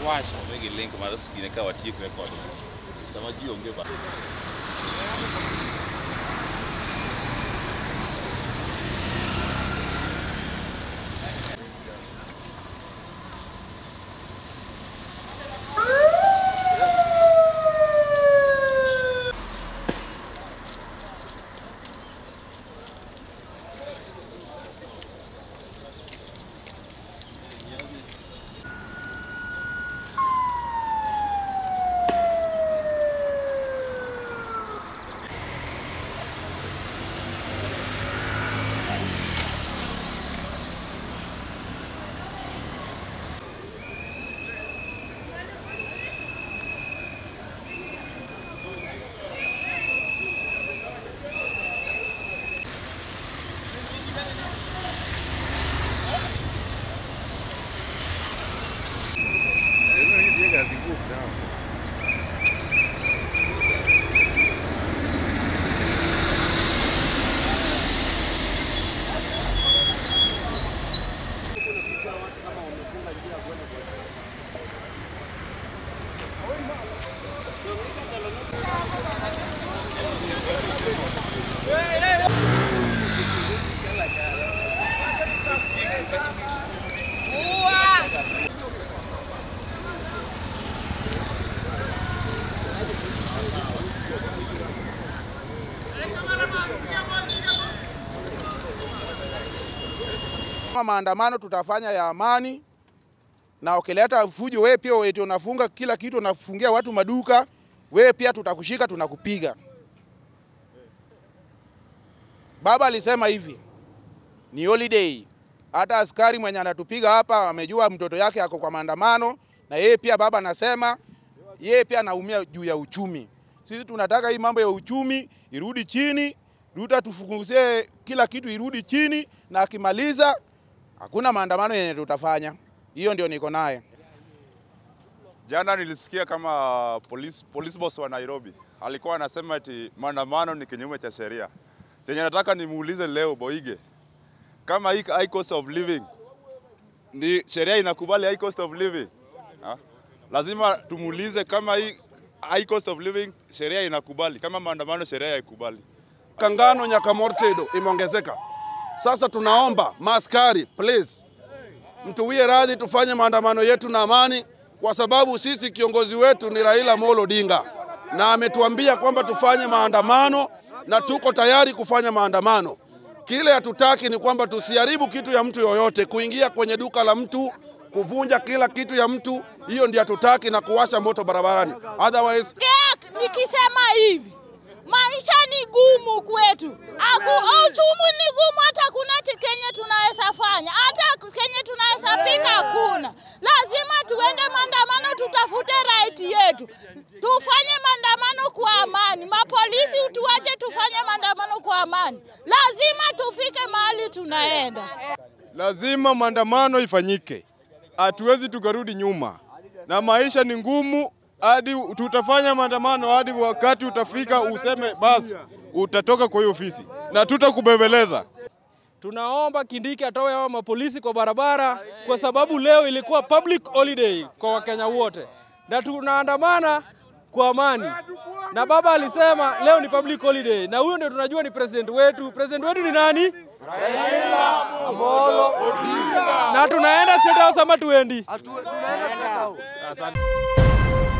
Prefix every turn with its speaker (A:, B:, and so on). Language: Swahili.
A: washo wegi link mar skine ka watiek record sama ji onge ba
B: Kama maandamano tutafanya ya amani, na ukileta fujo, wewe pia eti unafunga kila kitu, unafungia watu maduka, wewe pia tutakushika, tunakupiga. Baba alisema hivi, ni holiday. Hata askari mwenye anatupiga hapa amejua mtoto yake ako kwa maandamano, na yeye pia baba anasema yeye pia anaumia juu ya uchumi. Sisi tunataka hii mambo ya uchumi irudi chini, Ruto tufunguzie kila kitu irudi chini, na akimaliza hakuna maandamano yenye tutafanya. Hiyo ndio niko naye.
C: Jana nilisikia kama police, police boss wa Nairobi alikuwa anasema eti maandamano ni kinyume cha sheria. Chenye nataka nimuulize leo Boige, kama hii high cost of living ni sheria inakubali high cost of living ha? Lazima tumuulize kama hii high cost of living sheria inakubali, kama maandamano sheria haikubali.
D: Kangano Nyakamortedo imeongezeka. Sasa tunaomba maaskari, please mtuwie radhi, tufanye maandamano yetu na amani, kwa sababu sisi kiongozi wetu ni Raila Amolo Odinga na ametuambia kwamba tufanye maandamano na tuko tayari kufanya maandamano. Kile hatutaki ni kwamba tusiharibu kitu ya mtu yoyote, kuingia kwenye duka la mtu, kuvunja kila kitu ya mtu, hiyo ndio hatutaki, na kuwasha moto barabarani. Otherwise
E: Kek, nikisema hivi maisha ni gumu kwetu, Aku, uchumi ni gumu, hata kuna ti kenye tunaweza fanya, hata kenye tunaweza pika hakuna. Lazima tuende maandamano, tutafute right yetu, tufanye maandamano kwa amani. Mapolisi utuache tufanye maandamano kwa amani, lazima tufike mahali tunaenda.
F: Lazima maandamano ifanyike, hatuwezi tukarudi nyuma, na maisha ni ngumu hadi tutafanya maandamano hadi wakati utafika useme basi utatoka kwa hiyo ofisi na tutakubembeleza.
G: Tunaomba Kindiki atoe hawa mapolisi kwa barabara, kwa sababu leo ilikuwa public holiday kwa Wakenya wote, na tunaandamana kwa amani. Na baba alisema leo ni public holiday, na huyo ndio tunajua ni president wetu. President wetu ni nani? Raila Amolo Odinga. Na tunaenda State House ama tuendi? Asante.